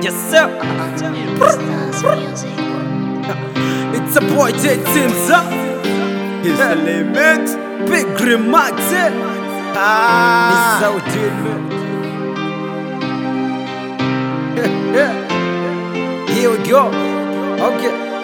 Yes, sir. It's a boy J Timza. He's the limit. Big Grim Maxi. Ah. He's so Here we go. Okay.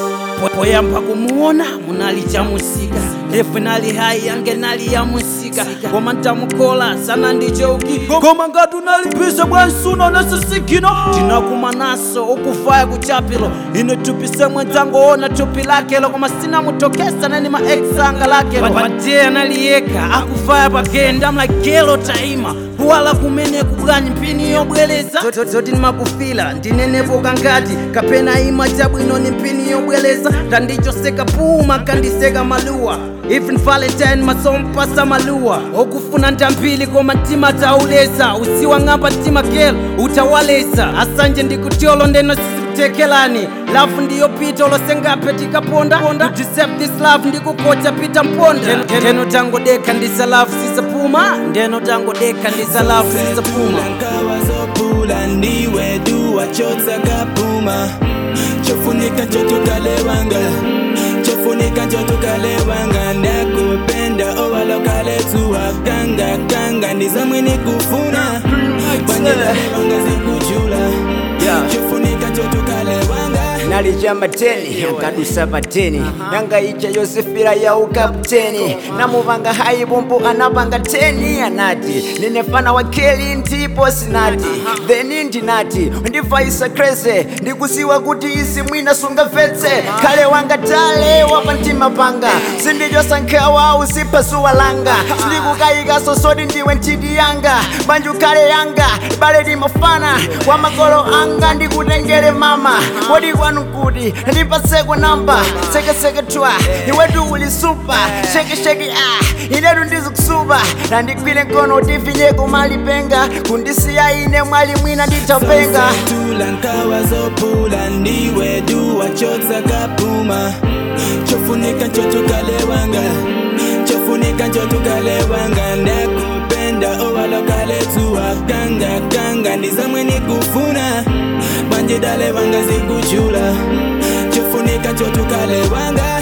poyamba kumuona munalicha musika efe nali hai yange nali ya musika koma ntamukola sana ndichouki koma ngati unalipisa bwansuna nasisikino tinakuma naso ukufaya kuchapilo ine tupise mwenzangu ona tupi lakelo koma sina mutokesa nani maexanga lakelo pate analiyeka akufaya pagenda mlagelo taima kuwala kumene kubwanyi mpini yobwereza zoti nimakufila ndinenepoka ngati kapena ima chabwino ni mpini yobwereza tandichoseka puma kandiseka maluwa even valentine masompasa maluwa okufuna ntambili koma mtima tauleza usiwa ng'amba mtima gelo utawaleza asanje ndikutyolo ndeno sisikutekelani lafu ndiyo pita ulosengape tikaponda to deserve this love ndikukocha pita mponda ndeno tangodeka ndisa lafu sisapuma ndeno tangodeka ndisa lafu sisapuma nkawa zopula ndiwe duwa chotsakapuma chofunika chotukalewanga chofunika chotukalewanga ndakupenda owalokaletuwa kanga kanga ndizamwini kufuna banyelalewanga zikujula chofunika chotukalewanga nalija mateni nkadusa pateni yanga ija yosefira ya ukapteni namuvanga hayi bumbu anapanga teni anati ninefana wakeli ndipo sinati theni ndinati ndivaisa krese ndikusiwa kuti isi mwina sungafetse kale wanga tale wapa mtima panga sindijosankhawa usipasuwa langa sindikukayika sosodi ndiwe ntiti yanga banju kale yanga bale limafana kwa makolo anga ndikutengere mama kodi kwanu kuti ndipaseko namba sekeseke twa iwetu uli supa shekesheke ah inetu ndizikusupa nandigwire nkono tifinyeko malipenga kundisiya ine mwali mwina nditapenga tula nkawa zopula ndiwe duwa chotsakapuma chofunika chotukalewanga chofunika chotukalewanga ndakupenda owalokaletuwa kanga kanga ndizamwe nikufuna banjidale wanga zikujula chofunika chotukalewanga